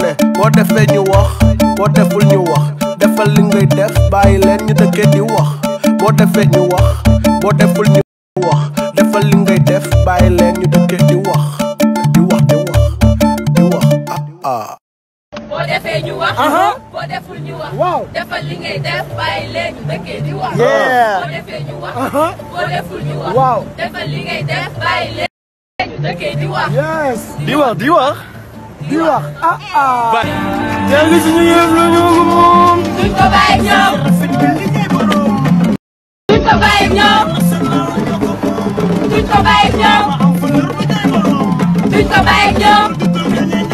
ne boo defee ñu wax boo deful ñu wax defal li ngay def bàyyi leen ñu dëkkee di wax boo defee ñu wax boo deful ñu wax defal li ngay def bàyyi leen ñu dëkkee di wax di wax di wax di wax ah ah boo defee ñu wax. boo deful ñu wax. defal li ngay def bàyyi leen ñu dëkkee di wax. Yeah. boo defee ñu wax. boo deful ñu wax. Waaw. defal li ngay def bàyyi leen ñu dëkkee di wax. yes di wax di wax. di wax ah ah yaa ngi suñu yëf la ñoo ko moom duñ ko bàyyi ñoom. duñ ko bàyyi ñoom. duñ ko bàyyi ñoom. duñ ko bàyyi ñoom.